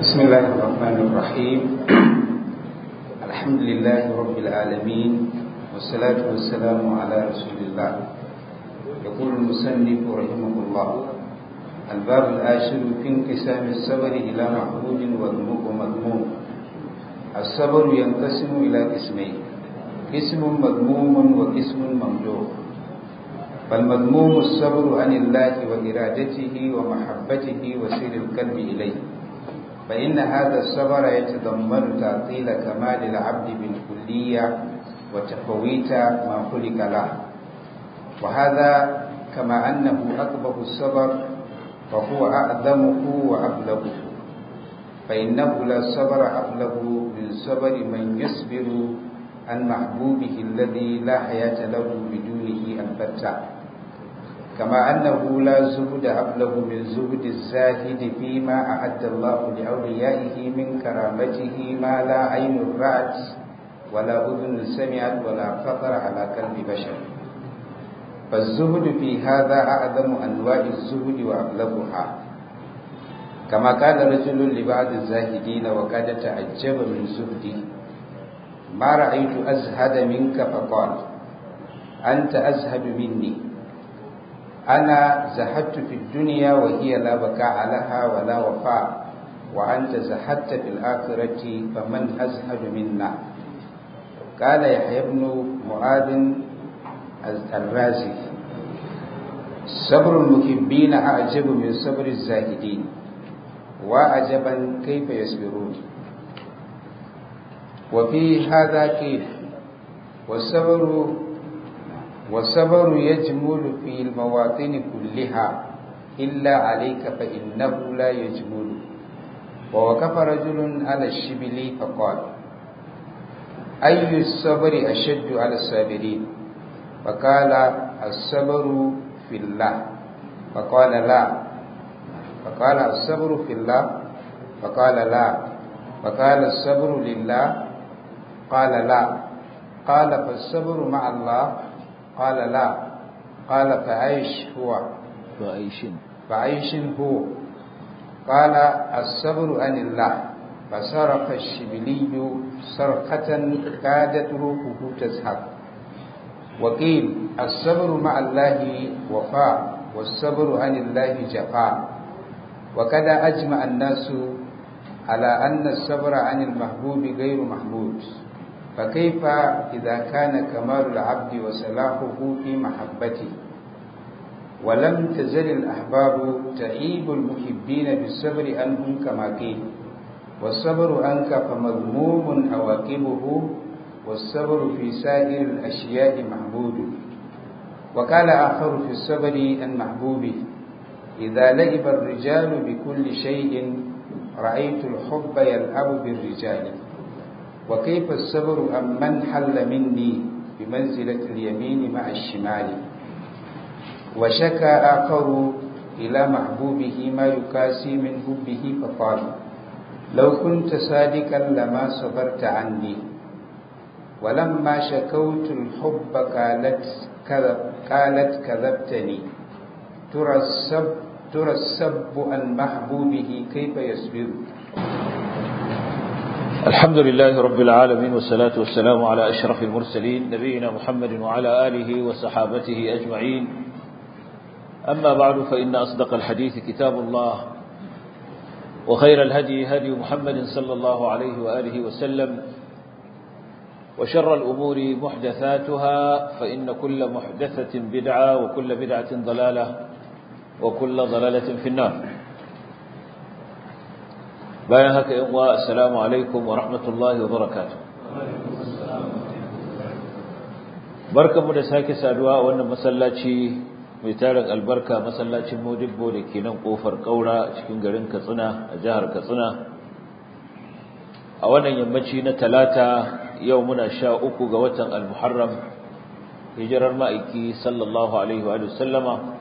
بسم الله الرحمن الرحيم الحمد لله رب العالمين والصلاة والسلام على رسول الله يقول المسنف رحمه الله الباب العاشر في انقسام الصبر إلى محمود ومذموم الصبر ينقسم إلى قسمين قسم مذموم وقسم ممدوح فالمذموم الصبر عن الله وإرادته ومحبته وسير القلب إليه فإن هذا الصبر يتضمن تعطيل كمال العبد بالكلية وتفويت ما خلق له وهذا كما أنه أقبح الصبر فهو أعظمه وأبلغه فإنه لا صبر أبلغ من صبر من يصبر عن محبوبه الذي لا حياة له بدونه البتة كما أنه لا زهد أبلغ من زهد الزاهد فيما أعد الله لأوليائه من كرامته ما لا عين رأت ولا أذن سمعت ولا خطر على قلب بشر فالزهد في هذا أعظم أنواع الزهد وأبلغها كما قال رجل لبعض الزاهدين وقد تعجب من زهدي ما رأيت أزهد منك فقال أنت أزهد مني أنا زهدت في الدنيا وهي لا بكاء لها ولا وفاء وأنت زهدت في الآخرة فمن أزهد منا قال يحيى بن معاذ الرازي صبر المحبين أعجب من صبر الزاهدين وعجبا كيف يصبرون وفي هذا كيف والصبر والصبر يجمل في المواطن كلها إلا عليك فإنه لا يجمل ووقف رجل على الشبل فقال أي الصبر أشد على الصابرين فقال الصبر في الله فقال لا فقال الصبر في الله فقال لا فقال الصبر لله قال لا قال فالصبر مع الله قال لا قال فعيش هو فعيش فعيش هو قال الصبر عن الله فصرخ الشبلي صرخة كادت روحه تزهق وقيل الصبر مع الله وفاء والصبر عن الله جفاء وقد أجمع الناس على أن الصبر عن المحبوب غير محمود فكيف إذا كان كمال العبد وصلاحه في محبته ولم تزل الأحباب تعيب المحبين بالصبر عنهم كما قيل والصبر عنك فمذموم عواقبه والصبر في سائر الأشياء محمود وقال آخر في الصبر عن محبوبه إذا لعب الرجال بكل شيء رأيت الحب يلعب بالرجال وكيف الصبر عن من حل مني بمنزلة اليمين مع الشمال وشكى آخر إلى محبوبه ما يكاسي من حبه فقال لو كنت صادقا لما صبرت عني ولما شكوت الحب قالت كذب قالت كذبتني ترى السب ترى السب عن محبوبه كيف يصبر الحمد لله رب العالمين والصلاة والسلام على أشرف المرسلين نبينا محمد وعلى آله وصحابته أجمعين أما بعد فإن أصدق الحديث كتاب الله وخير الهدي هدي محمد صلى الله عليه وآله وسلم وشر الأمور محدثاتها فإن كل محدثة بدعة وكل بدعة ضلالة وكل ضلالة في النار bayan haka yan uwa assalamu alaikum wa rahmatullahi wa barakatuh barkamu da sake saduwa a wannan masallaci mai tarin albarka masallacin Modibbo da ke nan kofar Kaura cikin garin Katsina a jihar Katsina a wannan yammaci na talata yau muna sha uku ga watan al-Muharram hijirar ma'aiki sallallahu alaihi wa sallama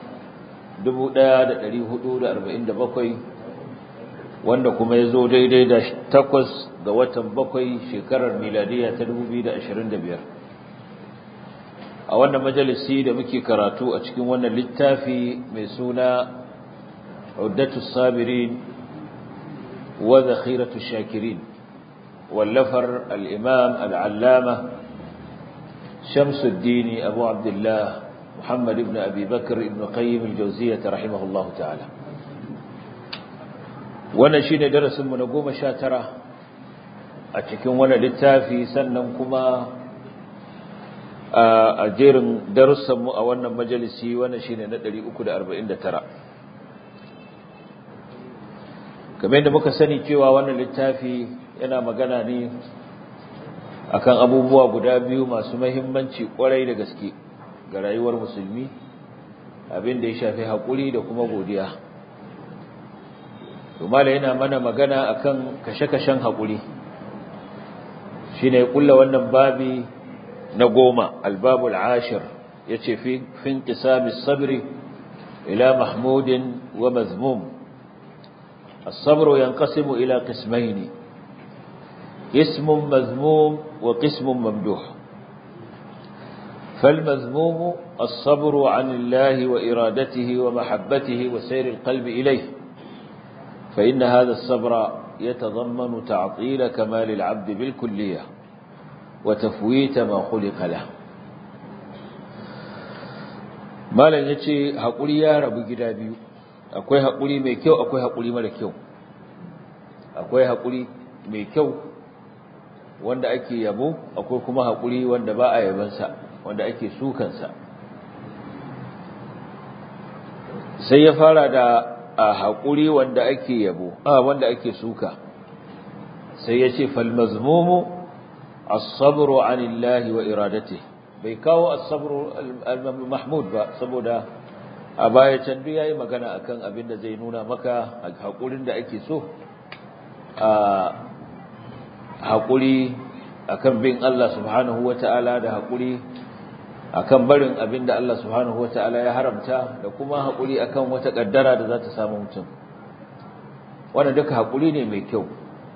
1447 wanda kuma ya zo daidai da takwas ga watan bakwai shekarar miladiya ta 2025 a wannan majalisi da muke karatu a cikin wannan littafi mai suna Uddatu Sabirin وذخيرة الشاكرين واللفر الإمام العلامة شمس الدين أبو عبد الله محمد بن أبي بكر بن قيم الجوزية رحمه الله تعالى wannan shine darasin mu na 19 a cikin wannan littafi sannan kuma a jerin darussan mu a wannan majalisi wannan shine na 349 kamar yadda muka sani cewa wannan littafi yana magana ne akan abubuwa guda biyu masu muhimmanci kwarai da gaske ga rayuwar musulmi abin da ya shafi haƙuri da kuma godiya Tumala yana mana magana akan kashe-kashen haƙuri shi ne ƙulla wannan babi na goma albabul ashir ya ce fin ƙisamis sabri ila mahmudin wa mazmum الصبر ينقسم إلى قسمين قسم مذموم وقسم ممدوح فالمذموم الصبر عن الله وإرادته ومحبته وسير القلب إليه فإن هذا الصبر يتضمن تعطيل كمال العبد بالكلية وتفويت ما خلق له malam yace hakuri ya rabu gida biyu akwai hakuri mai kyau akwai hakuri mara kyau akwai hakuri mai kyau wanda ake yabo akwai kuma hakuri wanda ba a yabansa wanda ake sukansa sai ya fara da a haƙuri wanda ake yabo a wanda ake suka sai ya ce falmazmumu as-sabru anillahi wa iradati bai kawo as-sabru al-mahmud ba saboda a baya can duk yayi magana akan abin da zai nuna maka haƙurin da ake so a haƙuri akan bin Allah subhanahu wata'ala da haƙuri akan barin abin da Allah subhanahu wata'ala ya haramta da kuma haƙuri akan wata ƙaddara da za ta samu mutum wannan duka haƙuri ne mai kyau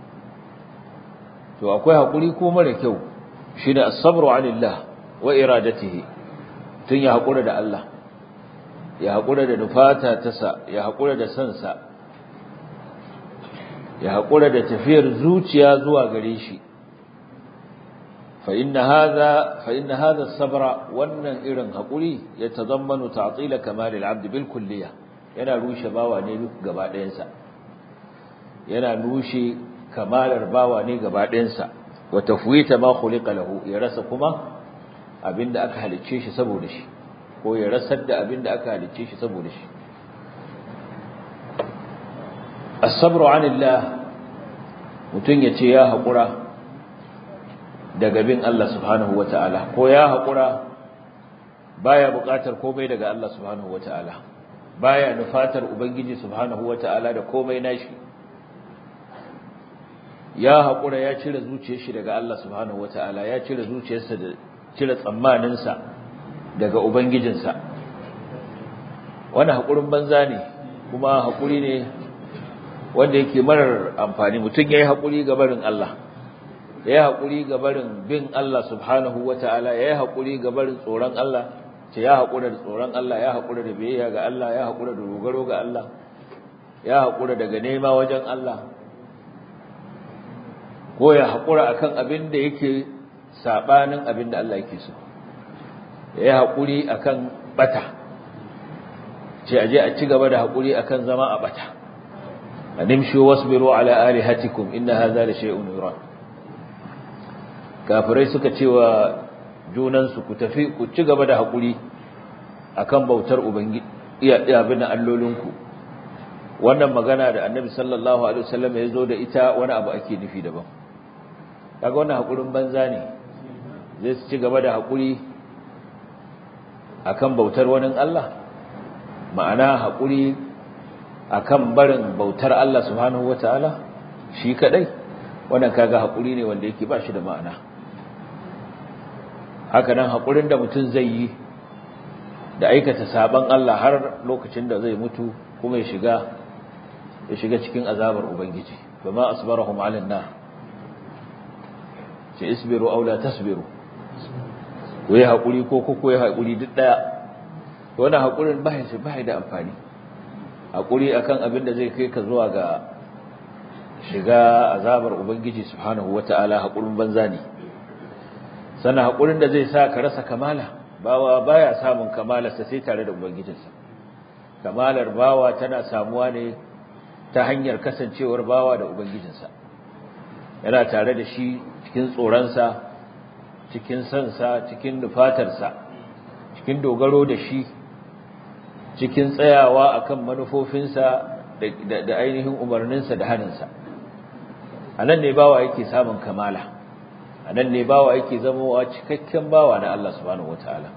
to akwai haƙuri ko mara kyau shine as-sabru 'anillah wa iradatihi tun ya haƙura da Allah ya haƙura da nufata ta sa ya haƙura da san sa ya haƙura da tafiyar zuciya zuwa gare shi فإن هذا فإن هذا الصبر wannan irin hakuri ya tazammanu ta'til kamal al-abd bil kulliyah yana rushe bawa ne gaba ɗayan sa yana rushe kamalar bawa ne gaba ɗayan sa wa tafwita ma khuliqa lahu ya rasa kuma abinda aka halicce shi saboda shi ko ya rasar da abinda aka halicce shi saboda shi as-sabru 'anillah mutun yace ya hakura daga bin Allah subhanahu wata'ala ko ya haƙura baya buƙatar komai daga Allah subhanahu wata'ala baya nufatar ubangiji subhanahu wata'ala da komai nashi ya haƙura ya cire zuciyar shi daga Allah subhanahu wata'ala ya cire zuciyarsa da cire tsammaninsa daga ubangijinsa wannan haƙurin banza ne kuma haƙuri ne wanda yake marar amfani mutum ya yi haƙuri ga barin Allah ya yi haƙuri ga barin bin Allah subhanahu wa ta'ala ya yi haƙuri ga barin tsoron Allah ce ya haƙura da tsoron Allah ya haƙura da biyayya ga Allah ya haƙura da dogaro ga Allah ya haƙura daga nema wajen Allah ko ya haƙura akan abin da yake saɓanin abin da Allah yake so ya yi haƙuri akan bata ce aje a ci gaba da haƙuri akan zama a bata animshu wasbiru ala alihatikum inna hadha la shay'un yurad kafirai suka ce wa junansu ku tafi ku ci gaba da haƙuri akan bautar ubangiji iya abin allolinku wannan magana da annabi sallallahu alaihi wasallam ya zo da ita wani abu ake nufi daban kaga wannan haƙurin banza ne zai ci gaba da haƙuri akan bautar wani Allah ma'ana haƙuri akan barin bautar Allah subhanahu wataala shi kadai wannan kaga haƙuri ne wanda yake ba shi da ma'ana haka nan haƙurin da mutum zai yi da aikata saban Allah har lokacin da zai mutu kuma ya shiga ya shiga cikin azabar ubangiji fama asbarahum ala nar ce isbiru aw la tasbiru ko ya haƙuri ko ko ya haƙuri duk daya to wannan haƙurin ba shi ba da amfani haƙuri akan abin da zai kai ka zuwa ga shiga azabar ubangiji subhanahu wata'ala haƙurin banza ne sannan haƙurin da zai sa ka rasa kamala bawa baya samun kamalarsa sai tare da ubangijinsa kamalar bawa tana samuwa ne ta hanyar kasancewar bawa da ubangijinsa yana tare da shi cikin tsoronsa cikin sansa cikin nufatarsa cikin dogaro da shi cikin tsayawa akan manufofinsa da ainihin umarninsa da haninsa a nan ne bawa yake samun kamala a nan ne bawa yake zamowa cikakken bawa na Allah subhanahu wataala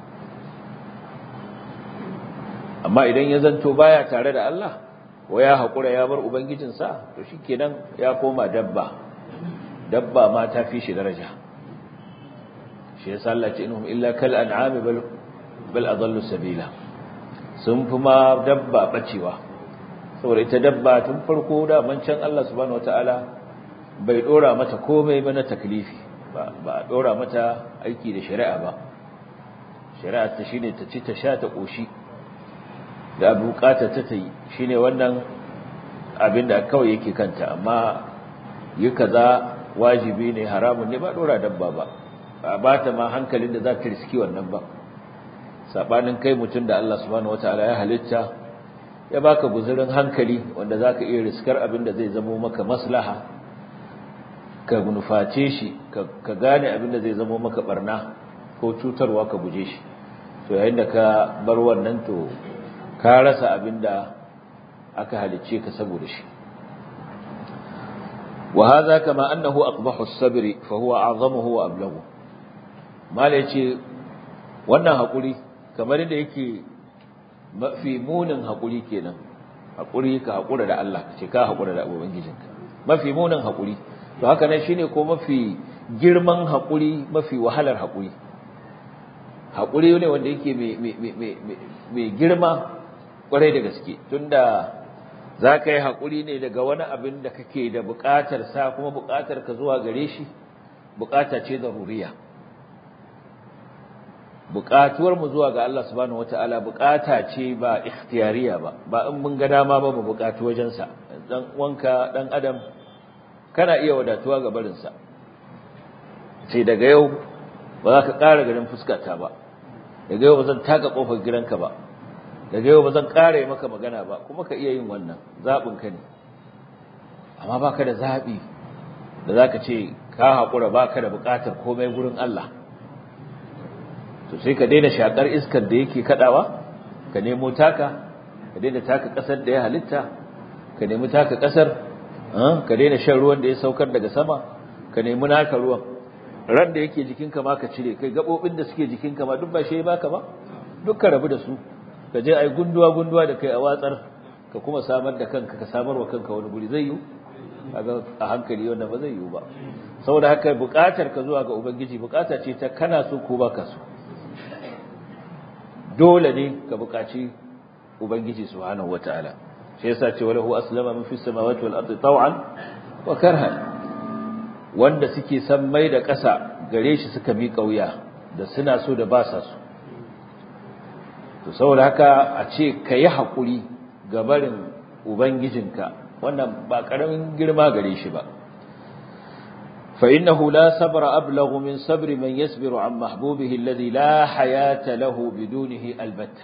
amma idan ya zanto baya tare da Allah wa ya haƙura ya bar ubangijinsa to shikenan ya koma dabba dabba ma ta fi shi daraja shi yasa Allah ce inhum illa kal an'ami bal bal adallu sabila sun fi ma dabba bacewa saboda ita dabba tun farko da mancan Allah subhanahu wataala bai dora mata komai ba na taklifi ba ba dora mata aiki da shari'a ba shari'a ta shine ta ci ta sha ta koshi da bukata ta tayi shine wannan abin da kawai yake kanta amma yi kaza wajibi ne haramun ne ba dora dabba ba ba ba ta ma hankalin da za ta riski wannan ba sabanin kai mutum da Allah subhanahu wataala ya halitta ya baka guzurin hankali wanda zaka iya riskar abin da zai zamo maka maslaha ka nuface shi ka gane abin da zai zamo maka barna ko cutarwa ka guje shi to yayin da ka bar wannan to ka rasa abin da aka halicce ka saboda shi وهذا كما أنه أقبح الصبر فهو أعظمه وأبلغه ما ليش wannan haƙuri kamar yadda yake mafi munin haƙuri kenan haƙuri ka haƙura da Allah ce ka haƙura da ubangijinka mafi munin haƙuri to haka nan shine ko mafi girman haƙuri mafi wahalar haƙuri haƙuri ne wanda yake mai girma ƙwarai da gaske tunda za ka yi haƙuri ne daga wani abin da kake da buƙatar sa kuma buƙatar ka zuwa gare shi buƙata ce zaruriya buƙatuwar mu zuwa ga Allah subhanahu wataala buƙata ce ba ikhtiyariya ba ba in mun ga dama ba mu buƙatu wajen sa dan wanka dan adam kana iya wadatuwa ga barin sa sai daga yau ba za ka ƙara ganin fuskata ba daga yau ba zan taka kofar gidanka ba daga yau ba zan ƙara maka magana ba kuma ka iya yin wannan zaɓin ka ne amma ba ka da zaɓi da za ka ce ka haƙura ba ka da buƙatar komai gurin Allah to sai ka daina shaƙar iskar da yake kaɗawa ka nemo taka ka daina taka ƙasar da ya halitta ka nemi taka ƙasar ka daina shan ruwan da ya saukar daga sama ka nemi naka ruwan ran da yake jikinka ma ka cire kai gaɓoɓin da suke jikinka ma duk ba shi ya baka ba duk ka rabu da su ka je ai gunduwa gunduwa da kai a watsar ka kuma samar da kanka ka samar wa kanka wani guri zai yi kaga a hankali wanda ba zai yi ba saboda haka buƙatar ka zuwa ga ubangiji buƙata ce ta kana so ko baka so dole ne ka buƙaci ubangiji subhanahu wataala shi yasa ce walahu aslama min fis samawati wal ardi taw'an wa karhan wanda suke san mai da ƙasa gare shi suka mi kauya da suna so da ba sa so to saboda haka a ce ka yi haƙuri ga barin ubangijinka wannan ba ƙaramin girma gare shi ba فإنه لا صبر أبلغ من صبر من يصبر عن محبوبه الذي لا حياة له بدونه البتة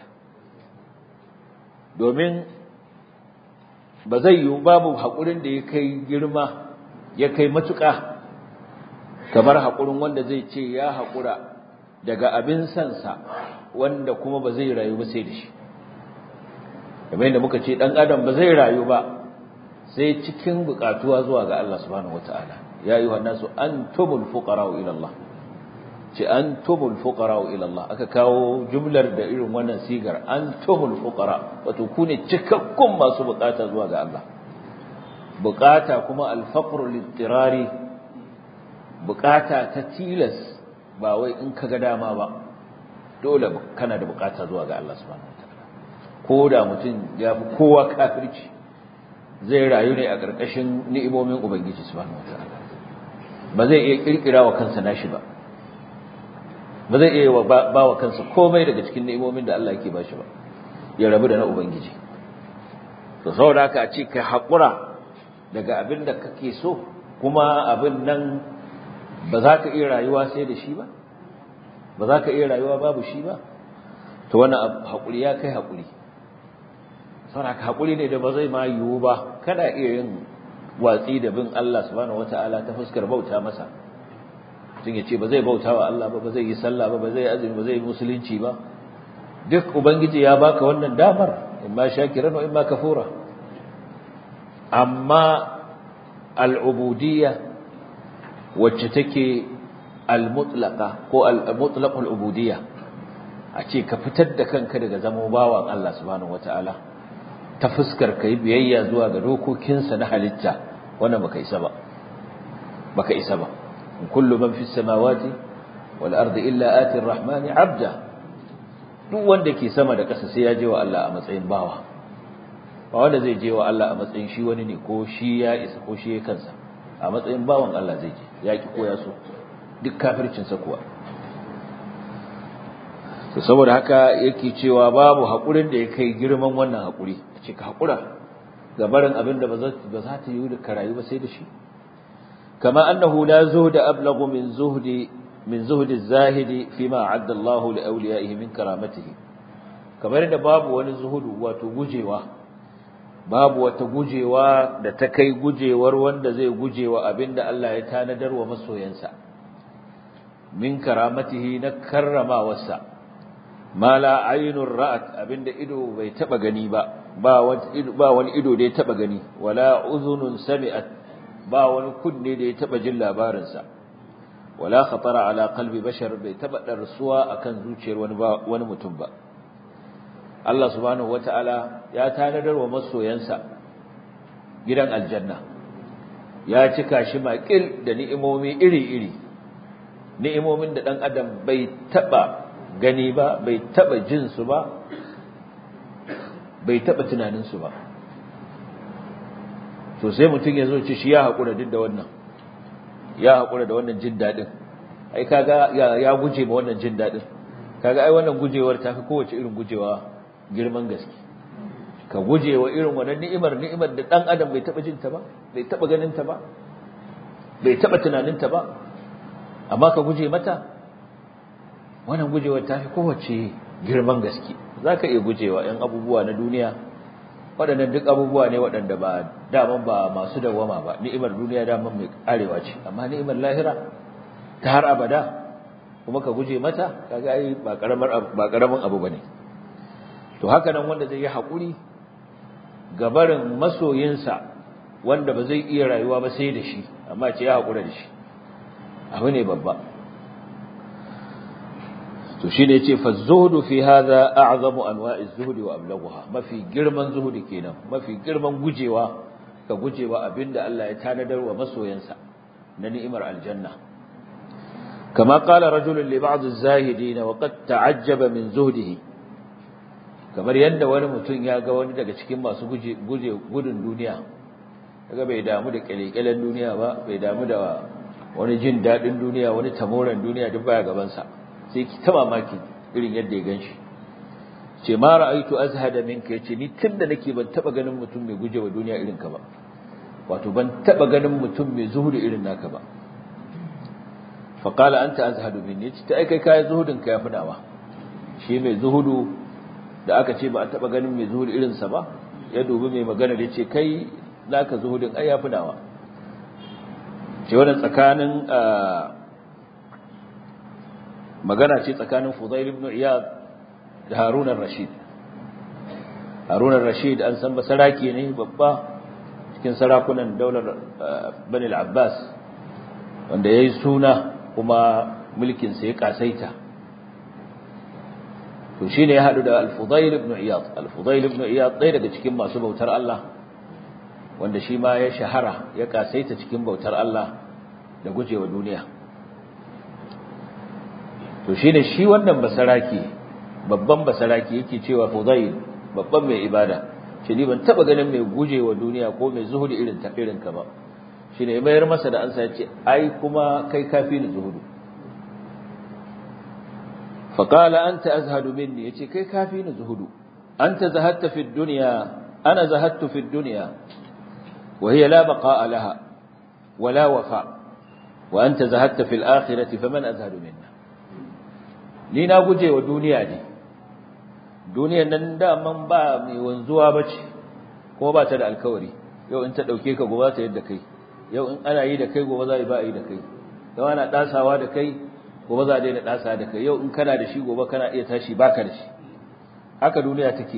domin ba zai yi babu haƙurin da ya kai girma ya kai matuƙa kamar haƙurin wanda zai ce ya haƙura daga abin sansa wanda kuma ba zai rayu ba sai da shi kamar yadda muka ce dan adam ba zai rayu ba sai cikin bukatuwa zuwa ga Allah subhanahu wataala ya ayyuhan nasu antumul fuqara ila Allah ce antumul fuqara ila Allah aka kawo jumlar da irin wannan sigar antumul fuqara wato ku ne cikakkun masu bukata zuwa ga Allah bukata kuma al-faqru lit-tirari bukata ta tilas ba wai in kaga dama ba dole kana da bukata zuwa ga Allah subhanahu wataala ko da mutum ya fi kowa kafirci zai rayu ne a ƙarƙashin ni'imomin ubangiji subhanahu wataala ba zai iya kirkira wa kansa nashi ba ba zai iya ba wa kansa komai daga cikin ni'imomin da Allah yake bashi ba ya rabu da na ubangiji to saboda haka a ce ka haƙura daga abin da kake so kuma abin nan ba za ka iya rayuwa sai da shi ba ba za ka iya rayuwa babu shi ba to wannan haƙuri ya kai haƙuri saboda haƙuri ne da ba zai ma yiwu ba kana iya yin watsi da bin Allah subhanahu wata'ala ta fuskar bauta masa tun ya ce ba zai bauta wa Allah ba ba zai yi sallah ba ba zai azumi ba zai yi musulunci ba duk ubangiji ya baka wannan damar imma shakiran wa imma kafura amma al'ubudiyya wacce take al-mutlaqa ko al-mutlaq al-ubudiyya a ce ka fitar da kanka daga zama bawan Allah subhanahu wataala ta fuskar kai biyayya zuwa ga dokokinsa na halitta wannan baka isa ba baka isa ba kullu man fis samawati wal ardi illa ati ar-rahmani 'abda duk wanda ke sama da ƙasa sai ya je wa Allah a matsayin bawa ba wanda zai je wa Allah a matsayin shi wani ne ko shi ya isa ko shi ya kansa a matsayin bawan Allah zai je ya ki ko ya so duk kafircinsa kuwa to saboda haka yake cewa babu haƙurin da ya kai girman wannan haƙuri ce ka haƙura ga barin abin da ba za ta yi da karayu ba sai da shi kama annahu la zuhda ablagu min zuhdi min zuhdi zahidi fima a'adda Allahu li awliyaihi min karamatihi kamar da babu wani zuhudu wato gujewa babu wata gujewa da ta kai gujewar wanda zai gujewa abinda Allah ya tanadar wa masoyansa min karamatihi na karramawarsa ma la aynur ra'at abinda ido bai taba gani ba ba wani ido ba wani ido da ya taba gani wala uzunun sami'at ba wani kunne da ya taba jin labarin sa wala khatara ala qalbi bashar bai taba darsuwa akan zuciyar wani ba wani mutum ba Allah subhanahu wata'ala ya tanadar wa masoyansa gidan aljanna ya cika shi makil da ni'imomi iri-iri ni'imomin da dan adam bai taba gani ba bai taba jin su ba bai taba tunanin su ba to sai mutum ya zo ci shi ya hakura duk da wannan ya hakura da wannan jin dadin ai kaga ya guje ma wannan jin dadin kaga ai wannan gujewar tafi kowace irin gujewa girman gaske ka guje wa irin wannan ni'imar ni'imar da dan adam bai taba jin ta ba bai taba ganin ta ba bai taba tunanin ta ba amma ka guje mata wannan gujewar ta fi kowace girman gaske zaka iya gujewa yan abubuwa na duniya waɗannan duk abubuwa ne waɗanda ba daman ba masu dawama ba ni'imar duniya daman mai karewa ce amma ni'imar lahira ta har abada kuma ka guje mata kaga ai ba karamar ba karamin abu bane to haka nan wanda zai yi haƙuri ga barin masoyinsa wanda ba zai iya rayuwa ba sai da shi amma ce ya haƙura da shi abu ne babba to shi ne ce fazzuhudu fi hadha a'zamu anwa'iz zuhudi wa ablaghuha mafi girman zuhudi kenan mafi girman gujewa ka gujewa abinda Allah ya tanadar wa masoyansa na ni'imar aljanna kama qala rajulun li ba'd az-zahidin wa qad ta'ajjaba min zuhdihi kamar yadda wani mutum ya ga wani daga cikin masu guje gudun duniya daga bai damu da kyalekyalen duniya ba bai damu da wani jin daɗin duniya wani tamoran duniya duk baya gabansa sai ki ta mamaki irin yadda ya gan shi ce ma ra'aitu azhada minka yace ni tunda nake ban taba ganin mutum mai gujewa duniya irin ka ba wato ban taba ganin mutum mai zuhudu irin naka ba fa qala anta azhadu minni yace ta ai kai kai zuhudin ka yafi nawa shi mai zuhudu da aka ce ba a taba ganin mai zuhudu irin sa ba ya dubi mai magana da ce kai naka zuhudin ai yafi nawa ce wannan tsakanin magana ce tsakanin Fudail ibn Iyad da Harun al-Rashid Harun al-Rashid an san basarake ne babba cikin sarakunan daular Bani al-Abbas wanda yayi suna kuma mulkin sa ya kasaita to shine ya hadu da al-Fudail ibn Iyad al-Fudail ibn Iyad ɗaya daga cikin masu bautar Allah wanda shi ma ya shahara ya kasaita cikin bautar Allah da gujewa duniya to shine shi wannan basaraki babban basaraki yake cewa Fudail babban mai ibada shi ni ban taba ganin mai gujewa duniya ko mai zuhudi irin ta irin ka ba shine mayar masa da ansa yace ai kuma kai kafi ni zuhudu فقال أنت أزهد مني يتي كي كافين زهد أنت زهدت في الدنيا أنا زهدت في الدنيا wa hiya la baqa'a laha wa la wafa wa anta zahadta fil akhirati faman azhadu minna ni na guje wa duniya ne duniyar nan da man ba mai wanzuwa bace kuma ba ta da alkawari yau in ta dauke ka gobe ta yadda kai yau in ana yi da kai gobe za a yi ba a yi da kai yau ana dasawa da kai gobe za a daina dasa da kai yau in kana da shi gobe kana iya tashi baka da shi haka duniya take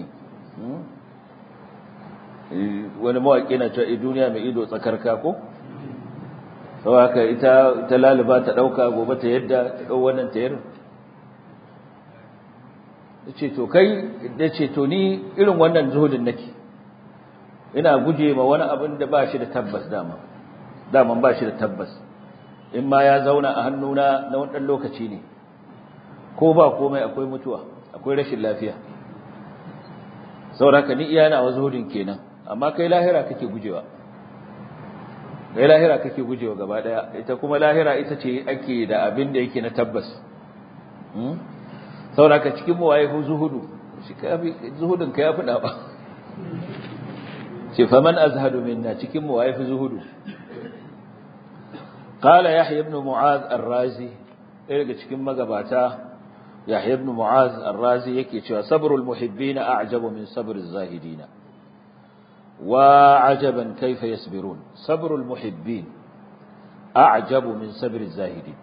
wani mawaƙi na cewa duniya mai ido tsakarka ko sau haka ita ta laliba ta ɗauka gobe ta yadda ta ɗau wannan ta yar ce to kai da ce to ni irin wannan zuhudin nake ina guje ma wani abin da ba shi da tabbas dama daman ba shi da tabbas in ma ya zauna a hannuna na wani lokaci ne ko ba komai akwai mutuwa akwai rashin lafiya saboda ni iya na zuhudin kenan amma kai lahira kake gujewa kai lahira kake gujewa gaba daya ita kuma lahira ita ce ake da abin da yake na tabbas saboda ka cikin mu waye zuhudu shi kafi zuhudin ka yafi da ba ce faman azhadu minna cikin mu waye zuhudu qala yahya ibn mu'az ar-razi ɗaya daga cikin magabata yahya ibn mu'az ar-razi yake cewa sabrul muhibbina a'jabu min sabriz zahidina wa ajaban kayfa yasbirun sabrul muhibbin a'jabu min sabriz zahidin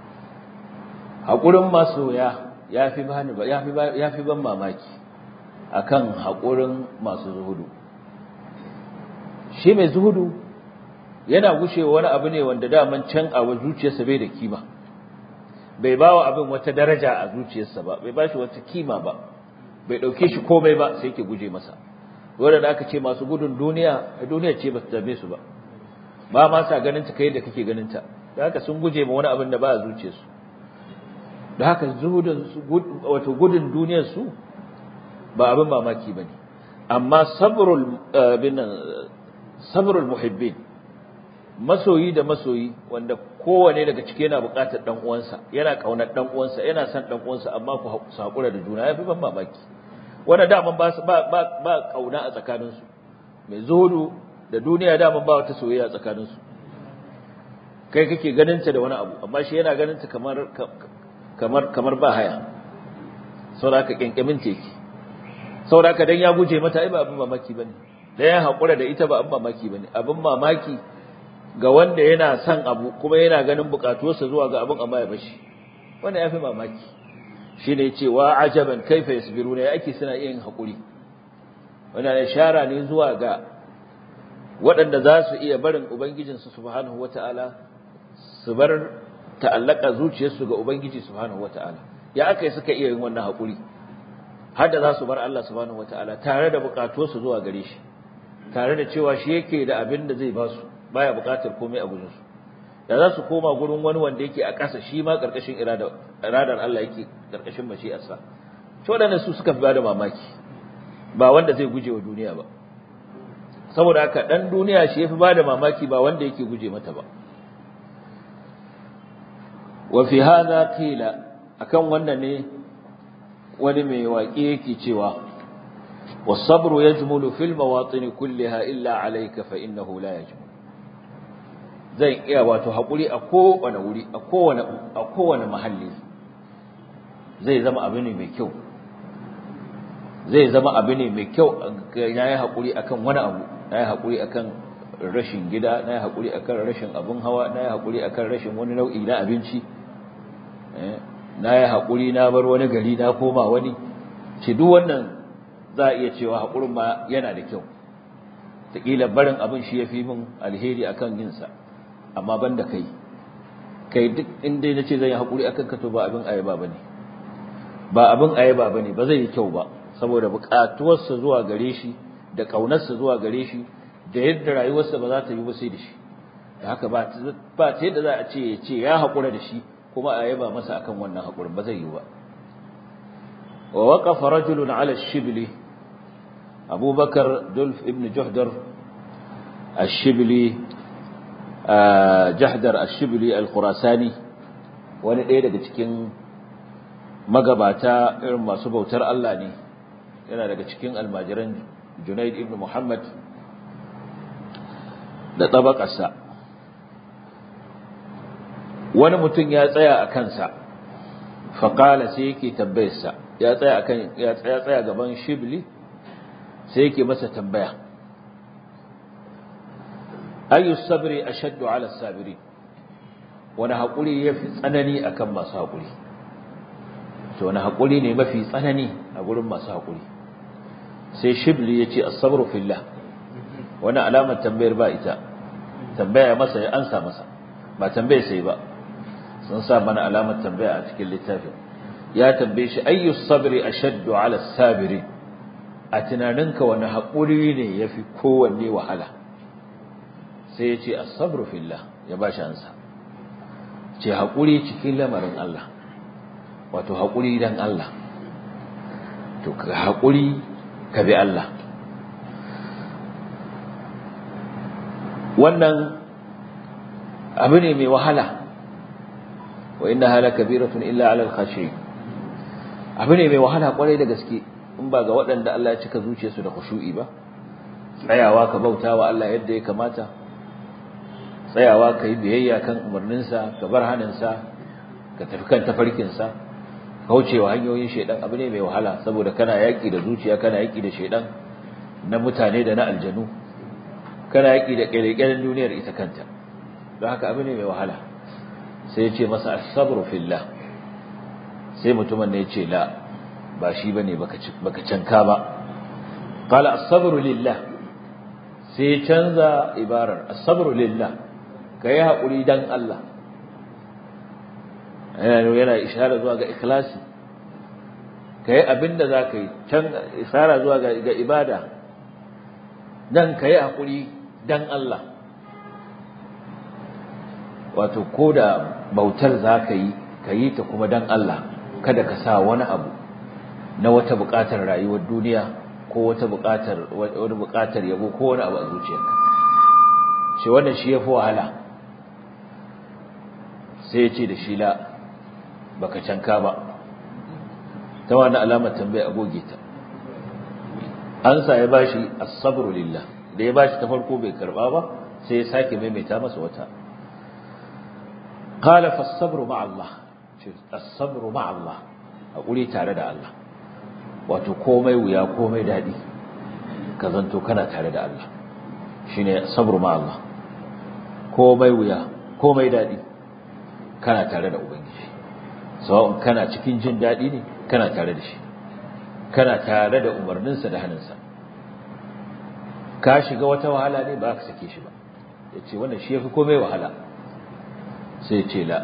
hakurin masoya yafi bani yafi yafi ban mamaki akan hakurin masu zuhudu shi mai zuhudu yana gushewa wani abu ne wanda daman can a zuciyarsa bai da kima bai ba wa abin wata daraja a zuciyarsa ba bai ba shi wata kima ba bai ɗauke shi komai ba sai ke guje masa wanda da aka ce masu gudun duniya a duniya ce ba su dame su ba ba ma sa ganin ta kai da kake ganin ta da haka sun guje ma wani abin da ba a zuciyarsu da haka zuhudun wato gudun duniyar su ba abin mamaki bane amma sabrul bin sabrul muhibbin masoyi da masoyi wanda kowane daga cike yana buƙatar dan uwansa yana kaunar dan uwansa yana son dan uwansa amma ku hakura da juna yafi ban mamaki wanda daman ba ba ba, ba kauna a tsakanin su mai zuhudu da duniya daman ba wata soyayya a tsakanin su kai kake ganin ta da wani abu amma shi yana ganin ta kamar kamar kamar ba haya saboda ka kenkemin teki saboda ka dan ya guje mata ai ba abin mamaki bane dan ya hakura da ita ba abin mamaki bane abin mamaki ga wanda yana son abu kuma yana ganin bukatuwarsa zuwa ga abin amma ya bashi wanda yafi mamaki shine cewa ajaban kaifa yasbiruna ya ake suna yin hakuri wannan ishara ne zuwa ga waɗanda za su iya barin ubangijinsu subhanahu wataala su bar ta'allaka zuciyarsu ga ubangiji subhanahu wataala ya aka yi suka iya yin wannan hakuri har da za su bar Allah subhanahu wataala tare da bukatuwarsu zuwa gare shi tare da cewa shi yake da abin da zai ba su baya buƙatar komai a gurin su da za su koma gurin wani wanda yake a ƙasa shi ma ƙarƙashin irada iradar Allah yake ƙarƙashin mashi'arsa to wadannan su suka fi bada mamaki ba wanda zai guje wa duniya ba saboda haka dan duniya shi yafi bada mamaki ba wanda yake guje mata ba wa fi hadha qila akan wannan ne wani mai waƙe yake cewa والصبر يجمل في المواطن كلها إلا عليك فإنه لا يجمل zai iya wato haƙuri a kowane wuri a kowane a kowane mahalli zai zama abu ne mai kyau zai zama abu ne mai kyau na yi haƙuri akan wani abu na yi haƙuri akan rashin gida na yi haƙuri akan rashin abin hawa na yi haƙuri akan rashin wani nau'i na abinci na yi haƙuri na bar wani gari na koma wani ce duk wannan za a iya cewa haƙurin ma yana da kyau taƙila barin abin shi ya fi min alheri akan yinsa amma ban da kai kai duk inda na ce zai yi haƙuri akan ka to ba abin ayaba ba ne ba abin ayaba ba ne ba zai yi kyau ba saboda buƙatuwarsa zuwa gare shi da ƙaunarsa zuwa gare shi da yadda rayuwarsa ba za ta yi ba sai da shi da haka ba ta yadda za a ce ya ce ya haƙura da shi kuma a yaba masa akan wannan haƙurin ba zai yi ba wa waqafa rajulun ala shibli abubakar dulf ibn juhdar الشبلي jahdar ashibli al-khurasani wani ɗaya daga cikin magabata irin masu bautar Allah ne yana daga cikin almajiran Junaid ibn Muhammad da tabakarsa wani mutum ya tsaya a kansa faƙala sai yake tambayarsa ya tsaya akan ya tsaya tsaya gaban shibli sai yake masa tambaya ayu sabri ashaddu ala sabiri wani haƙuri yafi tsanani akan masu haƙuri to wani haƙuri ne mafi tsanani a gurin masu haƙuri sai shibli ya ce as-sabru fillah wani alamar tambayar ba ita tambaya masa ya ansa masa ba tambayar sai ba sun sa mana alamar tambaya a cikin littafin ya tambaye shi ayyu sabri ashaddu ala sabiri a tunaninka wani haƙuri ne yafi kowanne wahala sai ya ce as-sabru fillah ya ba shi ansa ce haƙuri cikin lamarin Allah wato haƙuri dan Allah to ka haƙuri ka bi Allah wannan abu ne mai wahala wa innaha lakabiratun illa 'alal khashiyin abu ne mai wahala kwarai da gaske in ba ga waɗanda Allah ya cika zuciyarsu da khushu'i ba tsayawa ka bautawa Allah yadda ya kamata tsayawa ka yi biyayya kan umarninsa ka bar haninsa ka tafi kan tafarkinsa kaucewa hanyoyin shaidan abu ne mai wahala saboda kana yaƙi da zuciya kana yaƙi da shaidan na mutane da na aljanu kana yaƙi da ƙirƙirin duniyar ita kanta don haka abu ne mai wahala sai ya ce masa as-sabru fillah sai mutumin ne ya ce la ba shi bane baka canka ba qala as-sabru lillah sai ya canza ibarar as-sabru lillah kai hakuri dan Allah yana yana ishara zuwa ga ikhlasi kai abinda zaka yi can ishara zuwa ga ga ibada dan kai hakuri dan Allah wato koda bautar zaka yi kayi ta kuma dan Allah kada ka sa wani abu na wata buƙatar rayuwar duniya ko wata buƙatar wani buƙatar yabo ko wani abu a zuciyarka shi wannan shi yafi wahala sai ya ce da shi la baka canka ba ta wani alamar tambaya a goge ta an sa ya bashi as-sabru lillah da ya bashi ta farko bai karba ba sai ya sake maimaita masa wata qala fas-sabru ma'a Allah as-sabru ma'a Allah hakuri tare da Allah wato komai wuya komai dadi ka zanto kana tare da Allah shine sabru ma'a Allah komai wuya komai dadi kana tare da ubangiji sawa'un kana cikin jin dadi ne kana tare da shi kana tare da umarninsa da hannunsa ka shiga wata wahala ne ba ka sake shi ba yace wannan shi yafi komai wahala sai ya ce la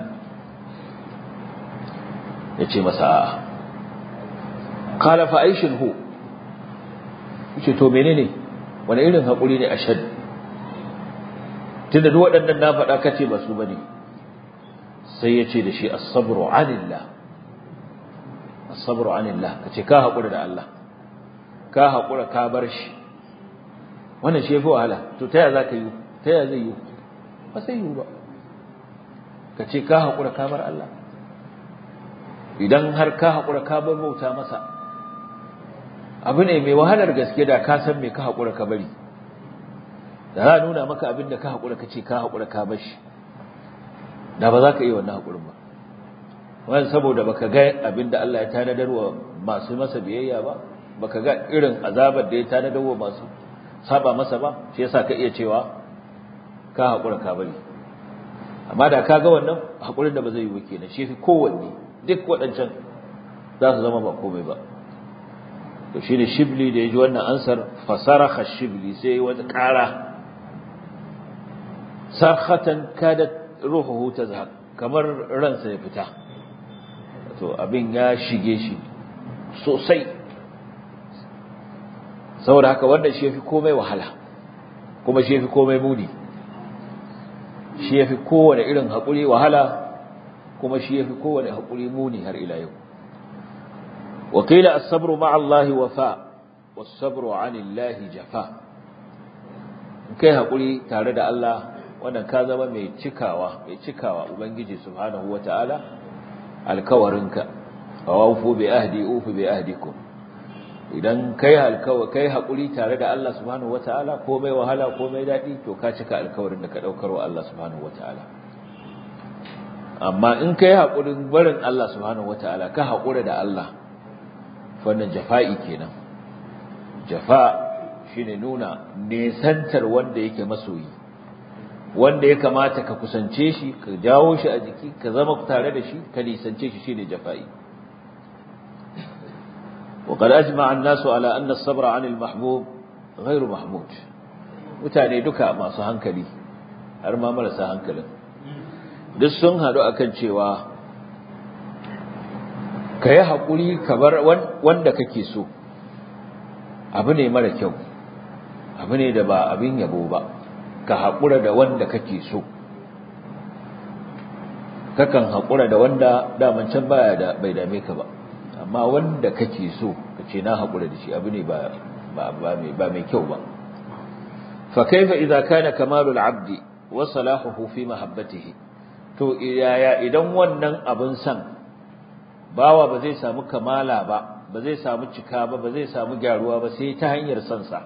ya ce masa a'a kala fa aishin hu yace to menene wani irin haƙuri ne ashad tunda duk waɗannan na faɗa kace ba su bane sai ya ce da shi as-sabru 'anillah as-sabru 'anillah kace ka haƙura da Allah ka haƙura ka bar shi wannan shi yafi wahala to ta ya zaka yi ta ya zai yi ba sai yi ba kace ka haƙura ka bar Allah idan har ka haƙura ka bar bauta masa abu ne mai wahalar gaske da ka san me ka haƙura ka bari da za a nuna maka abin da ka haƙura ka ce ka haƙura ka bar shi da ba za ka iya wannan haƙurin ba wani saboda baka ga abin da Allah ya tanadar wa masu masa biyayya ba baka ga irin azabar da ya tanadar wa masu saba masa ba shi yasa ka iya cewa ka haƙura ka bari amma da ka ga wannan haƙurin da ba zai yi ba kenan shi fi kowanne duk waɗancan za su zama ba komai ba to shi ne shibli da ya ji wannan ansar fasaraha shibli sai wata ƙara sarhatan kada ruhuhu ta zahab kamar ransa ya fita to abin ya shige shi sosai saboda haka wannan shi yafi komai wahala kuma shi yafi komai muni shi yafi kowane irin haƙuri wahala kuma shi yafi kowane haƙuri muni har ila yau وقيل الصبر مع الله وفاء والصبر عن الله جفاء kai hakuri tare da Allah wannan ka zama mai cikawa mai cikawa ubangiji subhanahu wataala alkawarinka awfu bi ahdi ufu bi ahdikum idan kai alkawari kai hakuri tare da Allah subhanahu wataala komai wahala komai dadi to ka cika alkawarin da ka daukar wa Allah subhanahu wataala amma in kai hakurin barin Allah subhanahu wataala ka hakura da Allah wannan jafa'i kenan jafa shine nuna nesantar wanda yake masoyi wanda ya kamata ka kusance shi ka jawo shi a jiki ka zama tare da shi ka nisance shi shine jafa'i وقد أجمع الناس على أن الصبر عن المحبوب غير محمود mutane duka masu hankali har ma marasa hankalin duk sun haɗu akan cewa ka yi haƙuri ka bar wanda kake so abu ne mara kyau abu ne da ba abin yabo ba ka haƙura da wanda kake so kakan haƙura da wanda daman can baya da bai dame ka ba amma wanda kake so ka ce na haƙura da shi abu ne ba ba mai kyau ba fa kaifa idza kana kamalul abdi wa salahuhu fi mahabbatihi to yaya idan wannan abin san bawa ba zai samu kamala ba ba zai samu cika ba ba zai samu gyaruwa ba sai ta hanyar son sa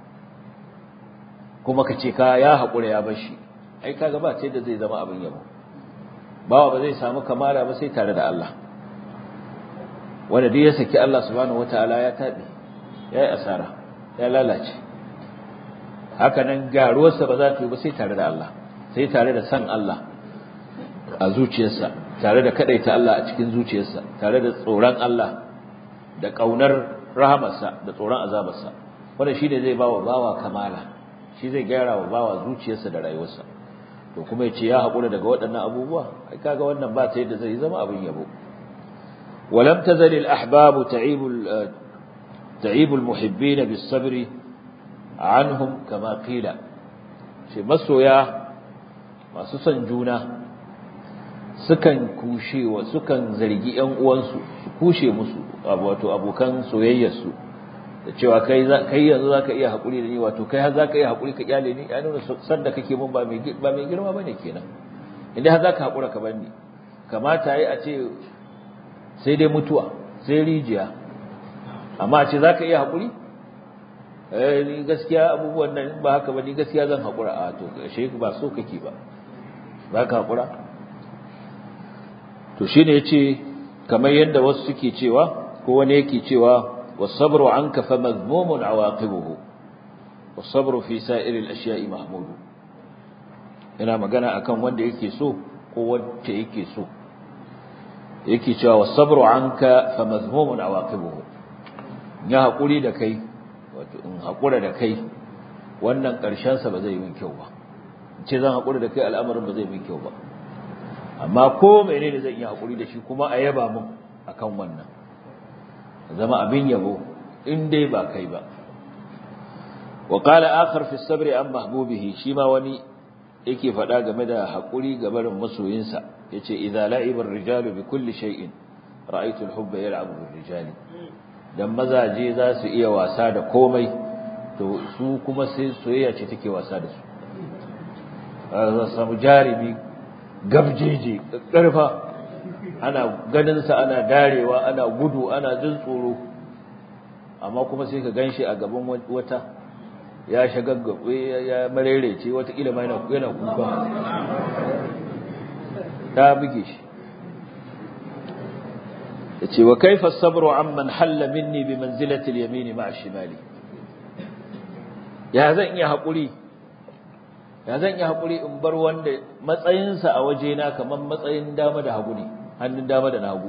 kuma ka ce ka ya haƙura ya bar shi ai kaga ba sai da zai zama abin yabo bawa ba zai samu kamala ba sai tare da Allah wanda duk ya saki Allah subhanahu wataala ya tabi yayi asara ya lalace haka nan garuwarsa ba za ta yi ba sai tare da Allah sai tare da san Allah a zuciyarsa tare da kadaita Allah a cikin zuciyarsa tare da tsoron Allah da kaunar rahamarsa da tsoron azabarsa wanda shine zai bawa bawa kamala shi zai gyara wa bawa zuciyarsa da rayuwarsa to kuma yace ya hakura daga waɗannan abubuwa ai kaga wannan ba ta yadda zai zama abin yabo ولم تزل الأحباب تعيب تعيب المحبين بالصبر عنهم كما قيل شي مسويا masu son juna sukan kushe wa sukan zargi ƴan uwansu su kushe musu wato abokan soyayyarsu da cewa kai kai yanzu zaka iya hakuri da ni wato kai har zaka iya hakuri ka kyale ni ya nuna san da kake mun ba mai ba mai girma bane kenan inda har zaka hakura ka bar ni kamata yi a ce sai dai mutuwa sai rijiya amma ce za ka iya haƙuri eh ni gaskiya abubuwan nan ba haka ba ni gaskiya zan haƙura a to shi ba so kake ba ba ka haƙura to shine yace kamar yadda wasu suke cewa ko wani yake cewa was-sabru anka fa madhmumun awaqibuhu was-sabru fi sa'iril ashiya'i mahmud ina magana akan wanda yake so ko wacce yake so yake cewa was-sabru anka fa madhmumun awaqibuhu ya hakuri da kai wato in hakura da kai wannan karshen sa ba zai yi kyau ba ce zan hakura da kai al'amarin ba zai yi kyau ba amma ko menene zan yi hakuri da shi kuma a yaba mun akan wannan zama abin yabo in dai ba kai ba wa qala akhar fi as-sabr an mahbubihi shi ma wani yake faɗa game da hakuri ga barin masoyinsa yace idza la'iba ar-rijalu bi kulli shay'in ra'aytu al-hubba yal'abu bir-rijali dan mazaje za su iya wasa da komai to su kuma sai soyayya ce take wasa da su za su samu jarimi gabjeje karfa ana ganin sa ana darewa ana gudu ana jin tsoro amma kuma sai ka ganshi a gaban wata ya shagaggabe ya marerece wata kila ma yana kuka ta buge shi yace wa kaifa as-sabru amman halla minni bi manzilati al-yamin ma'a shimali ya zan iya hakuri ya zan iya hakuri in bar wanda matsayinsa a wajena kaman matsayin dama da hagu ne hannun dama da na hagu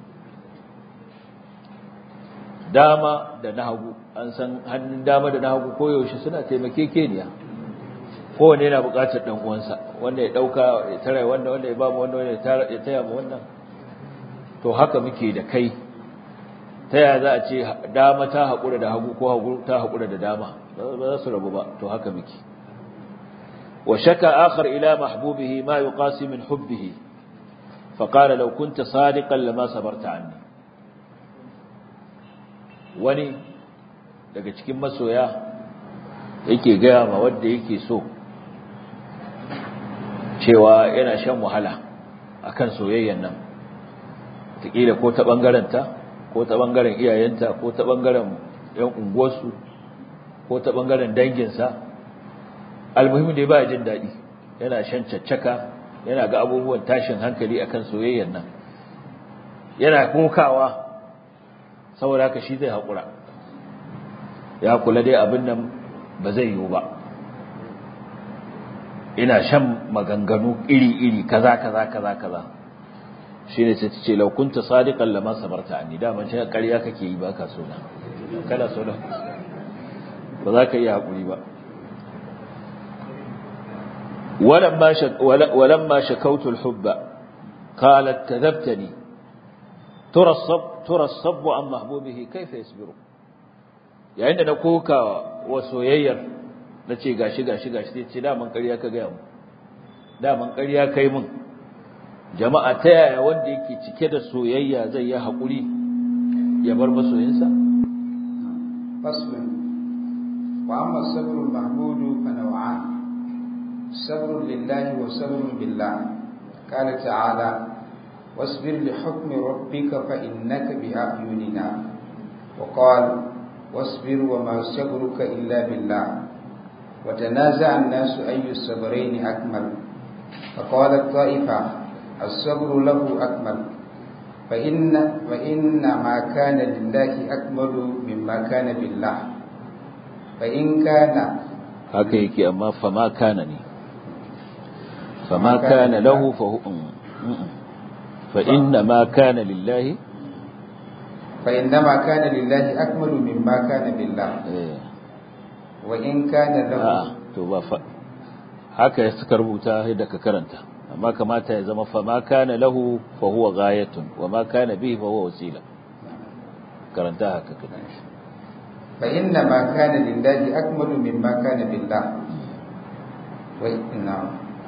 dama da na hagu an san hannun dama da na hagu koyaushe suna taimakekeniya kowane yana buƙatar ɗan uwansa wanda ya ɗauka ya tara wanda wanda ya ba mu wanda ya taya mu wannan to haka muke da kai ta yaya za a ce dama ta haƙura da hagu ko hagu ta haƙura da dama ba za su rabu ba to haka muke wa shaka akhar ila mahbubihi ma yuqasi min hubbihi fa qala law kunta sadiqan lama sabarta anni wani daga cikin masoya yake gaya ma wanda yake so cewa yana shan wahala akan soyayyan nan taƙila ko ta ɓangarenta ko ta ɓangaren iyayenta ko ta ɓangaren yan unguwarsu ko ta bangaren danginsa almuhimmi dai ba jin daɗi yana shan caccaka yana ga abubuwan tashin hankali akan soyayyar nan yana kokawa saboda haka shi zai haƙura ya kula dai abin nan ba zai yiwu ba ina shan maganganu iri-iri kaza kaza kaza kaza shine sai tace law kunta sadiqan lama sabarta anni da man shi ƙarya kake yi baka so na kana so na ba za ka iya hakuri ba ولما شك ولما شكوت الحب قالت كذبتني ترى الصب ترى الصب عن محبوبه كيف يصبر yayin da na koka wa soyayyar na ce gashi gashi gashi sai ce daman ƙarya ka gaya mu daman ƙarya kai mun jama'a ta yaya wanda yake cike da soyayya zai yi haƙuri ya bar masoyinsa faslun wa amma sabrul mahmudu fa naw'an sabrun lillahi wa sabrun billah qala ta'ala واصبر لحكم ربك فإنك بأعيننا وقال واصبر وما صبرك إلا بالله وتنازع الناس أي الصبرين أكمل فقالت طائفة الصبر له أكمل فإن, فإن ما كان لله أكمل مما كان بالله فإن كان haka yake amma fama kana ne fama kana lahu fa fa inna ma kana lillahi فإنما كان لله أكمل مما كان بالله وإن كان له to ba fa haka suka rubuta yadda ka karanta amma kamata ya zama fa ma kana lahu fa huwa ghayatun wa ma kana bihi fa huwa wasila karanta haka kada فإنما كان لله أكمل مما كان بالله نعم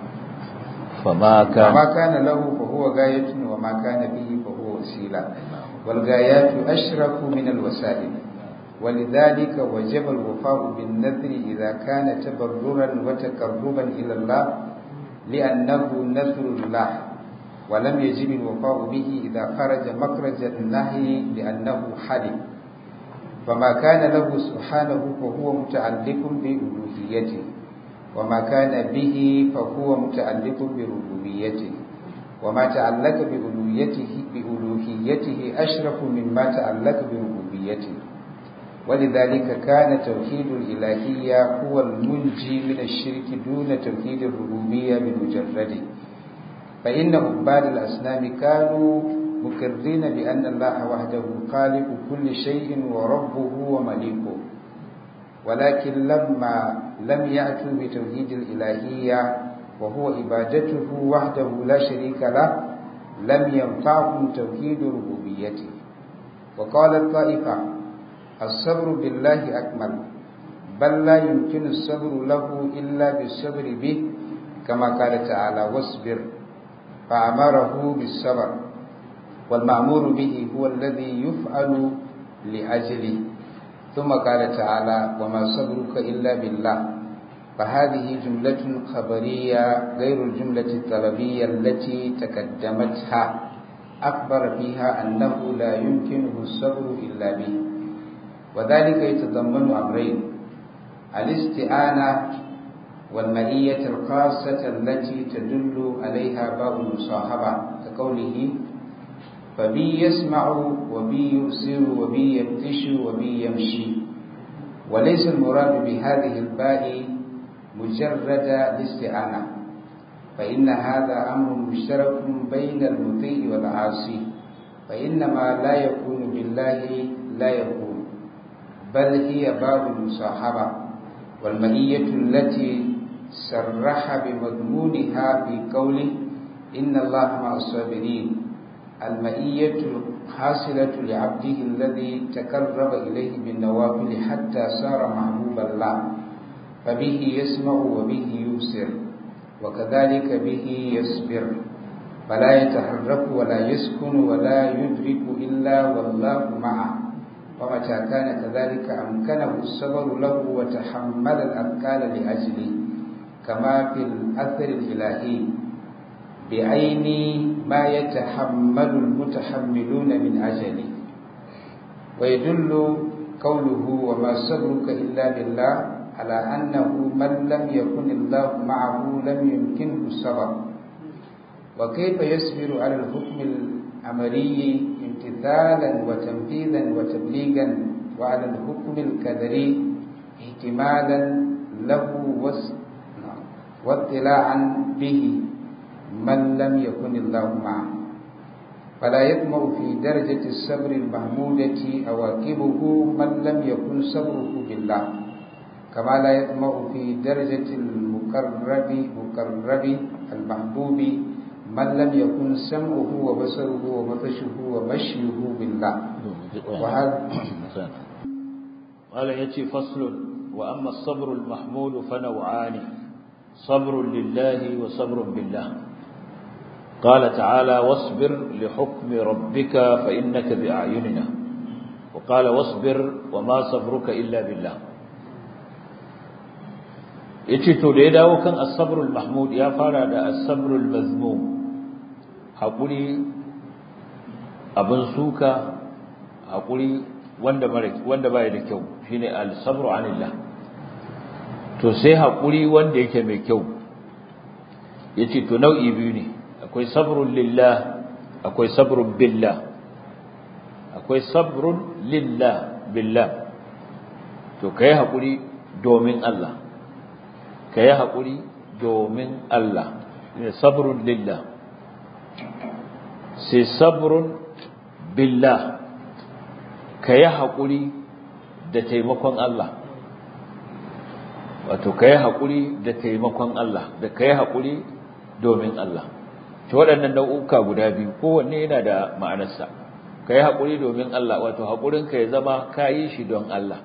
فما كان فما كان له فهو غاية وما كان به فهو وسيلة والغايات أشرف من الوسائل ولذلك وجب الوفاء بالنذر إذا كان تبررا وتقربا إلى الله لأنه نذر الله ولم يجب الوفاء به إذا خرج مخرج النهي لأنه حلم فما كان له سبحانه فهو متعلق بألوهيته وما كان به فهو متعلق بربوبيته وما تعلق بألوهيته بألوهيته أشرف مما تعلق بربوبيته ولذلك كان توحيد الإلهية هو المنجي من الشرك دون توحيد الربوبية بمجرده فإن عباد الأصنام كانوا مقرين بأن الله وحده خالق كل شيء وربه ومليكه ولكن لما لم يأتوا بتوحيد الإلهية وهو عبادته وحده لا شريك له لم ينفعهم توحيد ربوبيته وقال الطائفة الصبر بالله أكمل بل لا يمكن الصبر له إلا بالصبر به كما قال تعالى واصبر فأمره بالصبر والمأمور به هو الذي يفعل لأجله ثم قال تعالى وما صبرك إلا بالله فهذه جملة خبرية غير الجملة الطلبية التي تقدمتها أخبر فيها أنه لا يمكنه الصبر إلا به وذلك يتضمن أمرين الاستعانة والمئية الخاصة التي تدل عليها باء المصاحبة كقوله فبي يسمع وبي يبصر وبي يبتش وبي يمشي وليس المراد بهذه الباء مجرد الاستعانة فإن هذا أمر مشترك بين المطيع والعاصي فإنما لا يكون بالله لا يكون بل هي باب المصاحبة والمئية التي سرح بمضمونها في قوله إن الله مع الصابرين المئية الحاصلة لعبده الذي تقرب إليه بالنوافل حتى صار محبوب الله فبه يسمع وبه يبصر وكذلك به يصبر فلا يتحرك ولا يسكن ولا يدرك إلا والله معه ومتى كان كذلك أمكنه الصبر له وتحمل الأثقال لأجله كما في الأثر الإلهي بعين ما يتحمل المتحملون من أجله ويدل قوله وما صبرك إلا بالله على أنه من لم يكن الله معه لم يمكنه الصبر وكيف يصبر على الحكم الأمري امتثالا وتنفيذا وتبليغا وعلى الحكم القدري احتمالا له واطلاعا به من لم يكن الله معه فلا يطمع في درجة الصبر المحمودة أواكبه من لم يكن صبره بالله كما لا يطمع في درجة المقرب مقرب المحبوب من لم يكن سمعه وبصره وبطشه ومشيه بالله وهذا قال يأتي فصل وأما الصبر المحمود فنوعان صبر لله وصبر بالله قال تعالى واصبر لحكم ربك فإنك بأعيننا وقال واصبر وما صبرك إلا بالله yace to da ya dawo kan as-sabrul mahmud ya fara da as-sabrul mazmum hakuri abin suka hakuri wanda mara wanda baya da kyau shine al-sabru anillah to sai hakuri wanda yake mai kyau yace to nau'i biyu ne akwai sabrun lillah akwai sabrun billah akwai sabrun lillah billah to kai hakuri domin Allah kai hakuri domin Allah ne sabrun lillah sai sabrun billah kai hakuri da taimakon Allah wato kai hakuri da taimakon Allah da kai hakuri domin Allah to waɗannan nau'uka guda biyu kowanne yana da ma'anarsa ka yi haƙuri domin Allah wato haƙurinka ya zama ka yi shi don Allah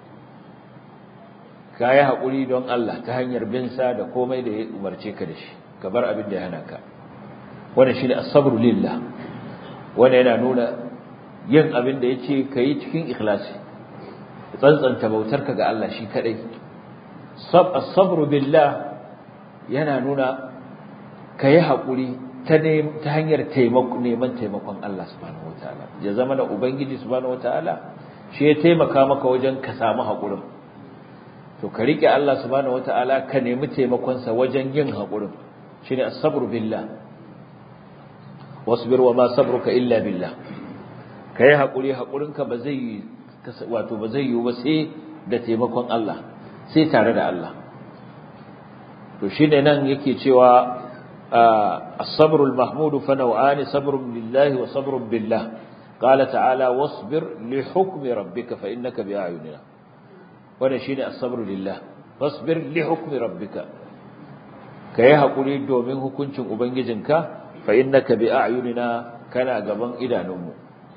ka yi haƙuri don Allah ta hanyar bin sa da komai da ya umarce ka da shi ka bar abin da ya hana ka wannan shine as-sabru lillah wannan yana nuna yin abin da yace ka yi cikin ikhlasi tsantsanta bautarka ga Allah shi kadai sab as-sabru billah yana nuna ka yi haƙuri ta hanyar neman taimakon Allah subhanahu wataala ya zama da ubangiji subhanahu wataala shi ya taimaka maka wajen ka samu haƙurin to ka rike Allah subhanahu wataala ka nemi taimakon sa wajen yin haƙurin shine as-sabru billah wasbir wa ma sabruka illa billah kai haƙuri haƙurinka ba zai wato ba zai yi ba sai da taimakon Allah sai tare da Allah to shine nan yake cewa الصبر المحمود فنوعان صبر لله وصبر بالله قال تعالى واصبر لحكم ربك فإنك بأعيننا ونشين الصبر لله فاصبر لحكم ربك كي هقولي دومين hukuncin ubangijinka فإنك بأعيننا kana gaban idanunmu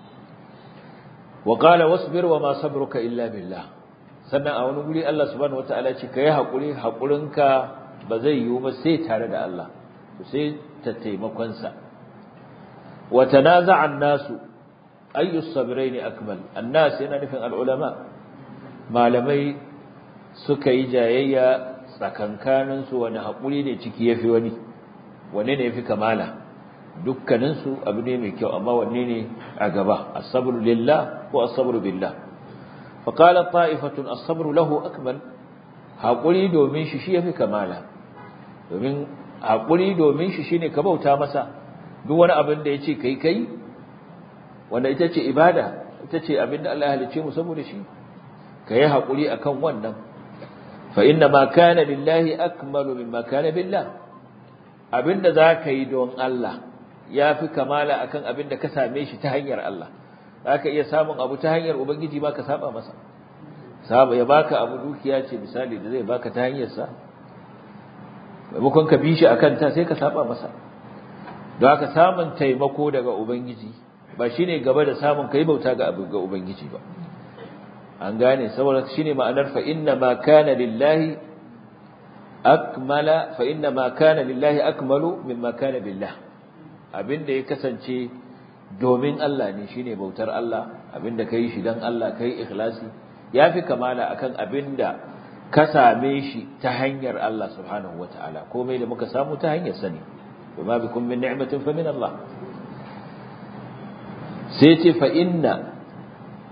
وقال واصبر وما صبرك إلا بالله sannan a wani guri Allah subhanahu wataala ce kai hakuri hakurinka ba zai yiwu ba sai tare da Allah sai ta taimakonsa wa tanaza'a an-nasu ayyu sabrayn akmal an-nas yana nufin al-ulama malamai suka yi jayayya tsakankanin su wani hakuri ne ciki yafi wani wanne ne yafi kamala dukkanin su abu ne mai kyau amma wanne ne a gaba as-sabru lillah ko as-sabru billah fa qala ta'ifatun as-sabru lahu akmal hakuri domin shi shi yafi kamala domin haƙuri domin shi shine ka bauta masa duk wani abin da yace kai kai wanda ita ce ibada ita ce abin da Allah ya halice mu saboda shi kai haƙuri akan wannan fa inna ma kana lillahi akmalu mimma kana billah abinda zaka yi don Allah yafi kamala akan abin da ka same shi ta hanyar Allah zaka iya samun abu ta hanyar ubangiji ba ka saba masa saba ya baka abu dukiya ce misali da zai baka ta hanyar sa maimakon ka bi shi a kanta sai ka saba masa don haka samun taimako daga ubangiji ba shine gaba da samun kai bauta ga abu ga ubangiji ba an gane saboda shine ma'anar fa inna ma kana lillahi akmala fa inna ma kana lillahi akmalu mimma kana billah abinda ya kasance domin Allah ne shine bautar Allah abinda kai shi dan Allah kai ikhlasi yafi kamala akan abinda ka same shi ta hanyar Allah subhanahu wataala komai da muka samu ta hanyar sani bima bikum min ni'matin fa min Allah sai ce fa inna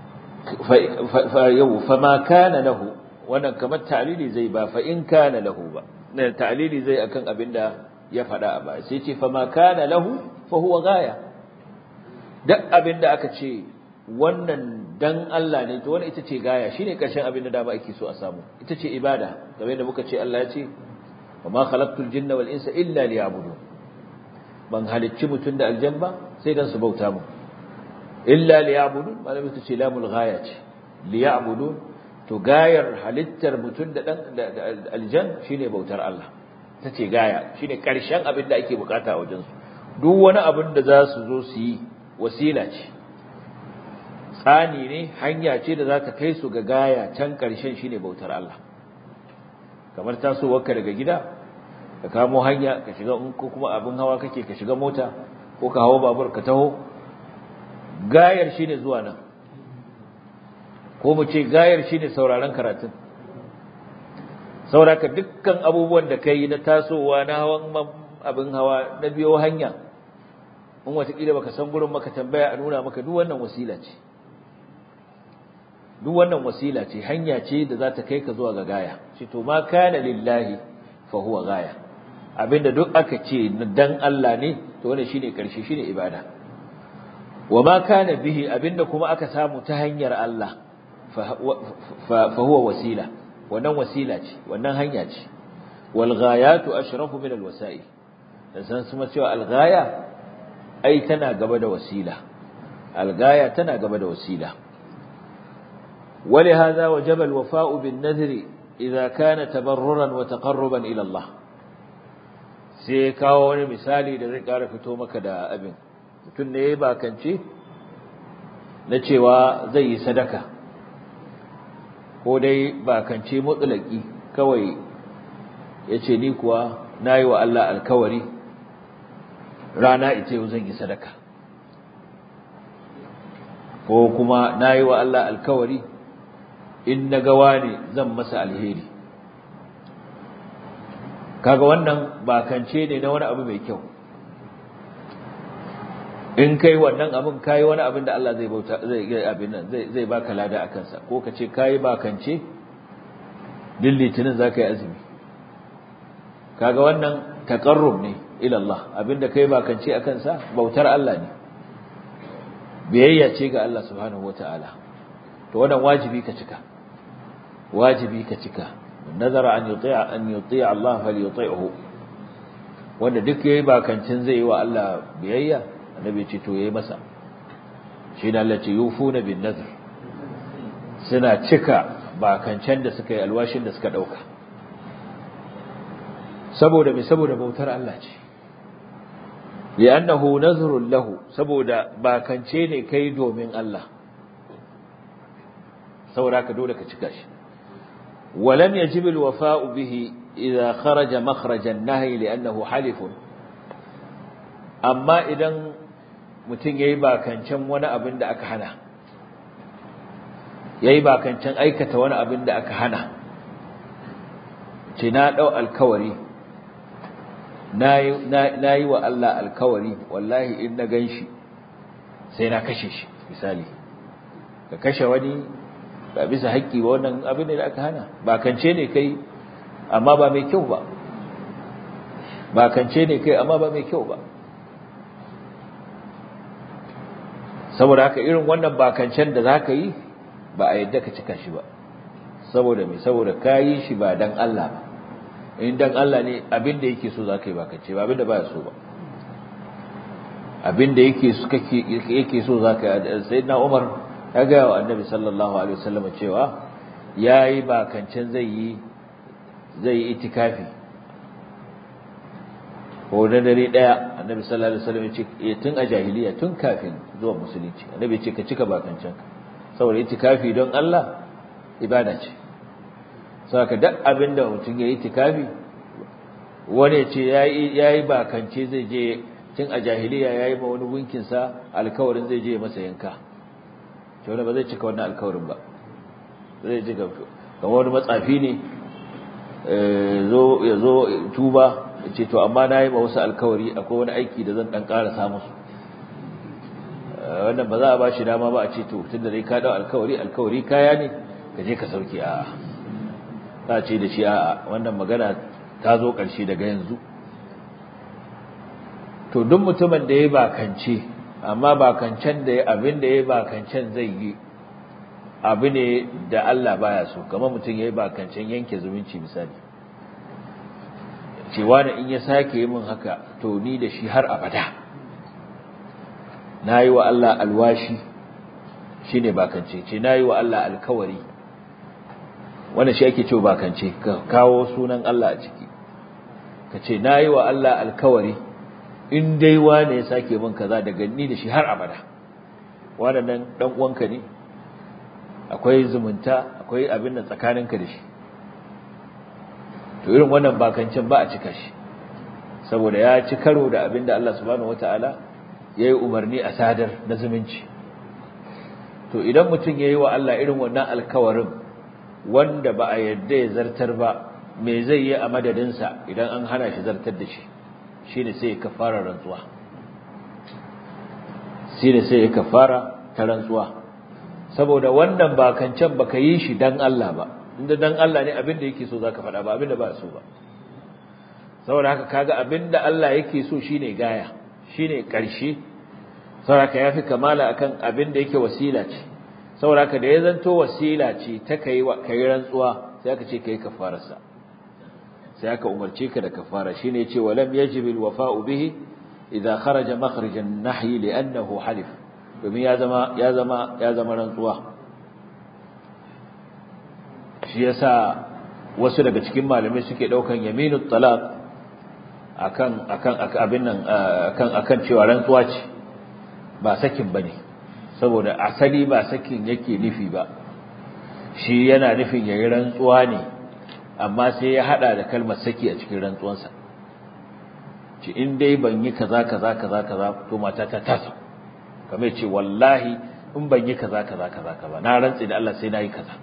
fa yau fa ma kana lahu wannan kamar ta'lili zai ba fa in kana lahu ba ne ta'lili zai akan abinda ya faɗa a baya sai ce fa ma kana lahu fa huwa gaya duk abinda aka ce wannan dan Allah ne to wannan ita ce gaya shine karshen abinda da ba ake so a samu ita ce ibada kamar yadda muka ce Allah ya ce wa ma khalaqtul jinna wal insa illa liya'budun ban halicci mutun da aljan ba sai dan su bauta mu illa liya'budun malami ta ce lamul ghaya ce liya'budun to gayar halittar mutun da dan aljan shine bautar Allah tace gaya shine karshen abin da ake bukata a wajen su duk wani abin da za su zo su yi wasila ce tsani ne hanya ce da za ta kai su ga gaya can karshen shine bautar Allah kamar tasowarka daga gida ka kamo hanya ka shiga ko kuma abin hawa kake ka shiga mota ko ka hawo babur ka taho gayar shine zuwa nan ko mu ce gayar shine sauraron karatun sauraka dukkan abubuwan da kai na tasowa na hawan abin hawa na biyo hanya in watakila baka san gurin maka tambaya a nuna maka duk wannan wasila ce duk wannan wasila ce hanya ce da za ta kai ka zuwa ga gaya shi to ma kana lillahi fa huwa gaya abinda duk aka ce dan Allah ne to wannan shine karshe shine ibada wa ma kana bihi abinda kuma aka samu ta hanyar Allah fa huwa wasila wannan wasila ce wannan hanya ce wal ghayatu ashrafu min al wasa'il dan san kuma cewa al ghaya ai tana gaba da wasila al ghaya tana gaba da wasila ولهذا وجب الوفاء بالنذر إذا كان تبررا وتقربا إلى الله sai kawo wani misali da zai ƙara fito maka da abin mutum ne ya bakance na cewa zai yi sadaka ko dai bakance mutsulaki kawai ya ce ni kuwa na yi wa Allah alkawari rana ita yau zan yi sadaka ko kuma na yi wa Allah alkawari in na gawa ne zan masa alheri kaga wannan bakance ne na wani abu mai kyau in kai wannan abin kai wani abin da Allah zai bauta zai ga abin nan zai zai baka lada akan sa ko kace kai bakance din litinin zaka yi azumi kaga wannan taqarrub ne ila Allah abinda kai bakance akan sa bautar Allah ne biyayya ce ga Allah subhanahu wataala to wannan wajibi ka cika wajibi ka cika nazara an yuti'a an yuti'a Allah falyuti'hu wanda duk yayi bakancin zai yi wa Allah biyayya annabi ce to yayi masa shi da Allah ce yufuna bin nazr suna cika bakancen da suka yi alwashin da suka dauka saboda me saboda bautar Allah ce li'annahu nazrun lahu saboda bakance ne kai domin Allah saboda ka dole ka cika shi ولم يجب الوفاء به إذا خرج مخرج النهي لأنه حلف أما إذا mutum ya yi bakancan wani abin da aka hana ya yi bakancan aikata wani abin da aka hana ce na ɗau alkawari na yi wa Allah alkawari wallahi in na gan shi sai na kashe shi misali ka kashe wani ba bisa haƙƙi ba wannan abin da aka hana ba kance ne kai amma ba mai kyau ba ba kance ne kai amma ba mai kyau ba saboda haka irin wannan bakancen da za ka yi ba a yadda ka cika shi ba saboda mai saboda ka yi shi ba dan Allah ba in dan Allah ne abin da yake so za ka yi bakance ba abin da ba ya so ba abin da yake so za ka yi sai na umar ya gaya wa annabi sallallahu alaihi wasallam cewa yayi bakancin zai yi zai yi itikafi ko da dare daya annabi sallallahu alaihi wasallam ya ce tun a jahiliya tun kafin zuwa musulunci annabi ce ka cika bakancin saboda itikafi don Allah ibada ce saka duk abinda mutum ya yi itikafi wani ya ce yayi yayi bakance zai je tun a jahiliya yayi ma wani gunkin sa alkawarin zai je masa yanka to wani ba zai cika wannan alkawarin ba zai ji gamsu kamar wani matsafi ne ya zo tuba ce to amma na yi ma wasu alkawari akwai wani aiki da zan ɗan ƙara samu su wannan ba za a ba shi dama ba a ce to tunda dai ka dau alkawari alkawari kaya ne ka je ka sauke a ta ce da shi a wannan magana ta zo ƙarshe daga yanzu to duk mutumin da ya bakance amma bakancen da ya abin da ya bakancen zai yi abu ne da Allah baya so kamar mutum ya yi bakancen yanke zumunci misali cewa da in ya sake yi min haka to ni da shi har abada na yi wa Allah alwashi shi ne bakance ce na yi wa Allah alkawari wanda shi ake cewa bakance ka kawo sunan Allah a ciki ka ce na yi wa Allah alkawari in dai wane ya sake min kaza daga ni da shi har abada wannan dan uwanka ne akwai zumunta akwai abin da tsakaninka da shi to irin wannan bakancin ba a cika shi saboda ya ci karo da abin da Allah subhanahu wataala ya yi umarni a sadar na zumunci to idan mutum ya yi wa Allah irin wannan alkawarin wanda ba a yadda ya zartar ba me zai yi a madadinsa idan an hana shi zartar da shi shi ne sai ya kafara rantsuwa shi ne sai ya kafara ta rantsuwa saboda wannan bakancan baka yi shi dan Allah ba inda dan Allah ne abin da yake so zaka faɗa ba abin da ba so ba saboda haka kaga abin da Allah yake so shine gaya shine ƙarshe saboda haka yafi kamala akan abin da yake wasila ce saboda haka da ya zanto wasila ce ta kai kai rantsuwa sai aka ce kai kafararsa sai aka umarce ka da kafara shine yace walam yajib alwafa'u bihi idza kharaja makhraj an-nahy li'annahu halif domin ya zama ya zama ya zama rantsuwa shi yasa wasu daga cikin malamai suke daukan yaminut talaq akan akan abin nan akan akan cewa rantsuwa ce ba sakin bane saboda asali ba sakin yake nufi ba shi yana nufin yayi rantsuwa ne amma sai ya hada da kalmar saki a cikin rantsuwansa ce in dai ban yi kaza kaza kaza kaza to mata ta tasa kamar ce wallahi in ban yi kaza kaza kaza kaza na rantsi da Allah sai na yi kaza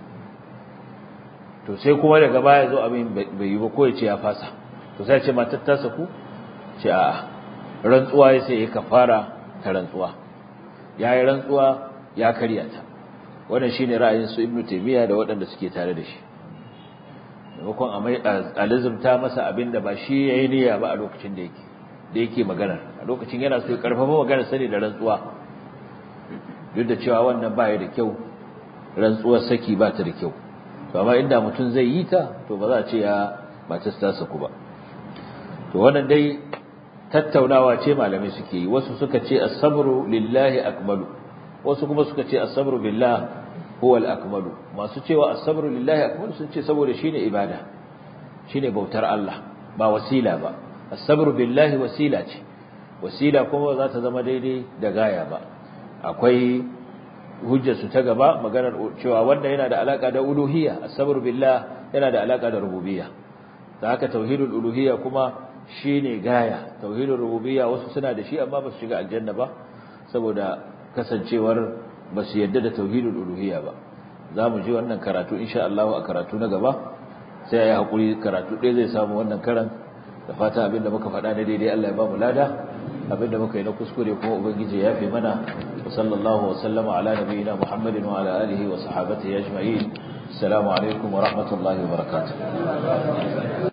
to sai kuma daga baya zo abin bai yi ba ko ya ce ya fasa to sai ce matar ta saku ce a rantsuwa ya sai ya kafara ta rantsuwa ya yi rantsuwa ya karya ta wannan shine ra'ayin su ibnu taymiya da waɗanda suke tare da shi maimakon a lizumta masa abin da ba shi ya yi niyya ba a lokacin da yake da yake magana a lokacin yana so ya karfafa magana sani da rantsuwa duk da cewa wannan ba ya da kyau rantsuwar saki ba ta da kyau to amma inda mutum zai yi ta to ba za a ce ya matar ta saku ba to wannan dai tattaunawa ce malamai suke yi wasu suka ce as-sabru lillahi akmalu wasu kuma suka ce as-sabru billah huwa al-akmalu masu cewa as-sabru lillahi akmalu sun ce saboda shine ibada shine bautar Allah ba wasila ba as-sabru billahi wasila ce wasila kuma za ta zama daidai da gaya ba akwai hujjar su ta gaba maganar cewa wanda yana da alaka da uluhiyya as-sabru billah yana da alaka da rububiyya da haka tauhidul uluhiyya kuma shine gaya tauhidul rububiyya wasu suna da shi amma ba su shiga aljanna ba saboda kasancewar ba su yadda da tauhidul uluhiyya ba za mu ji wannan karatu insha Allah a karatu na gaba sai ayi hakuri karatu ɗaya zai samu wannan karan da fata abinda muka faɗa na daidai Allah ya ba mu lada abinda muka yi na kuskure kuma ubangiji ya fi mana wa sallallahu wa sallama ala nabiyina muhammadin wa ala alihi wa sahabatihi ajma'in assalamu alaikum wa rahmatullahi wa barakatuh